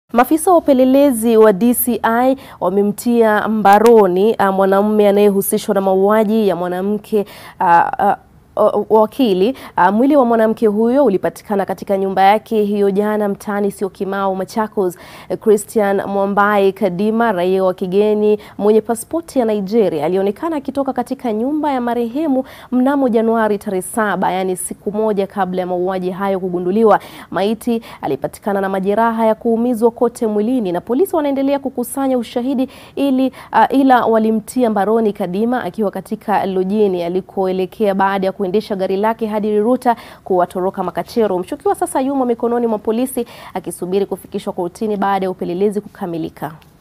Maafisa wa upelelezi wa DCI wamemtia mbaroni uh, mwanamume anayehusishwa na mauaji ya mwanamke uh, uh, wakili. Uh, mwili wa mwanamke huyo ulipatikana katika nyumba yake hiyo jana mtaani Syokimau, Machakos. Christian Mwambai Kadima, raia wa kigeni mwenye pasipoti ya Nigeria, alionekana akitoka katika nyumba ya marehemu mnamo Januari tarehe saba, yaani siku moja kabla ya mauaji hayo kugunduliwa. Maiti alipatikana na majeraha ya kuumizwa kote mwilini na polisi wanaendelea kukusanya ushahidi ili uh, ila walimtia mbaroni Kadima akiwa katika lojini alikoelekea baada ya kuendesha gari lake hadi Riruta kuwatoroka makachero. Mshukiwa sasa yumo mikononi mwa polisi akisubiri kufikishwa kortini baada ya upelelezi kukamilika.